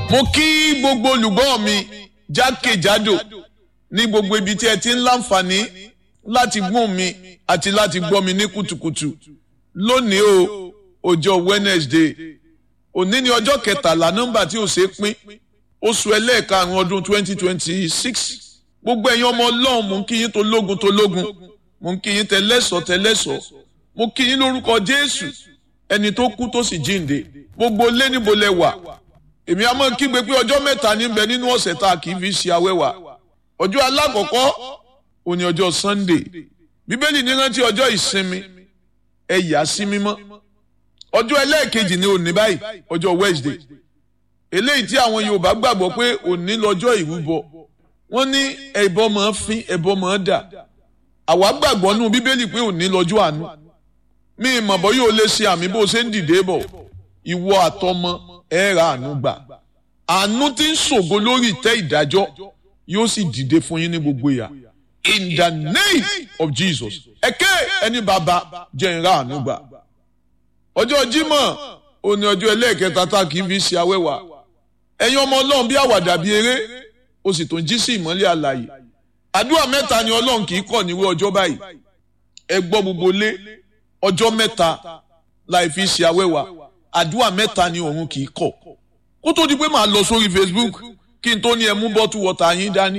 mo kí gbogbo olùgbọ́ mi jákèjádò ní gbogbo ibi tí ẹ ti ń láǹfààní láti gbọ́n mi àti láti gbọ́ mi ní kùtùkùtù lónìí o ọjọ́ Wednesday òní ni ọjọ́ kẹtàlá nọ́mbà tí ò ṣe é pín oṣù ẹlẹ́ẹ̀karùn-ún ọdún twenty twenty six gbogbo ẹ̀yin ọmọ ọlọ́run mò ń kí yín tológun tológun mò ń kí yín tẹlẹ́sọ̀ tẹlẹ́sọ̀ mo kí yín lórúkọ Jésù ẹni tó kú tó sì jíǹde gbogbo lé níbo lẹ wà èmi a máa kígbe pé ọjọ́ mẹ́ta ní bẹ nínú ọ̀sẹ̀ tá a kì í fi ṣe awẹ́wà ọjọ́ alákọ̀ọ́kọ́ òní ọjọ́ Sunday bíbélì ní rántí ọjọ́ ìsinmi ẹ yà sí mímọ́ ọjọ́ ẹlẹ́ẹ̀kejì ní òní báyìí ọjọ́ Wednesday eléyìí tí àwọn Yorùbá gbàgbọ́ pé òní lọ́jọ́ ìrúbọ wọ́n ní ẹbọ máa fín ẹbọ máa dà àwa gbàgbọ́ nù bíbélì pé òní lọ́jọ́ àánú mi ìmọ̀ bọ́ yóò lè ṣe àmì bó ṣe ń dìde bọ̀ ìwọ àtọmọ ẹ ra àánú gbà àánú tí ń ṣògo lórí ìtẹ́ ìdájọ́ yóò sì dìde fún yín ní gbogbo ìyà in the name of Jesus ẹ̀kẹ́ ẹni bàbá jẹ́ ìra àánú gbà ọjọ́ Jímọ̀ òní ọjọ́ ẹlẹ́ẹ̀kẹta tá kì í fi ṣe awẹ́wà ẹ̀yin ọmọ Ọlọ́run bí àwàdà bí eré o sì tún jí sí ìmọ́lẹ̀ àlàyé àdúrà mẹ́ta ni Ọlọ́run kì í kọ̀ níwé ọjọ́ báyìí ẹ gbọ́ gbogbo lé ọjọ́ mẹ́ta láì fi ṣe awẹ́wà àdúrà mẹ́ta ni òun kì í kọ̀ kó tó di pé màá lọ sórí Facebook kí n tó ní ẹ mú bọ́tù wọ́tà yín dání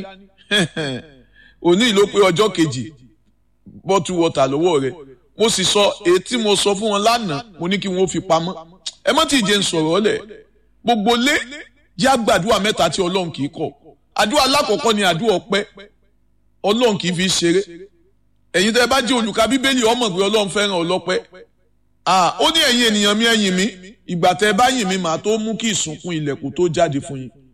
òní ló pé ọjọ́ kejì bọ́tù wọ́tà lọ́wọ́ rẹ̀ mo sì sọ èyí tí mo sọ fún wọn lánàá mo ní kí wọn ó fi pamọ́ ẹ má tí ì jẹ́ ń sọ̀rọ̀ ọ́lẹ̀ gbogbo lé yá gbàdúrà mẹ́ta tí Ọlọ́run kì í kọ̀ àdúrà alákọ̀ọ́kọ́ ni àdúrà ọpẹ́ Ọlọ́run kì í fi ṣeré ẹ̀yin tẹ́ bá jẹ́ olùka bíbélì ọmọ pé Ọlọ́run fẹ́ràn ọlọ́pẹ́ ó ní ẹ̀yin ènìyàn mi ẹ̀yìn mi ìgbà tẹ́ bá yìn mi màá tó mú kí ìsùnkún ilẹ̀kùn tó jáde fún yín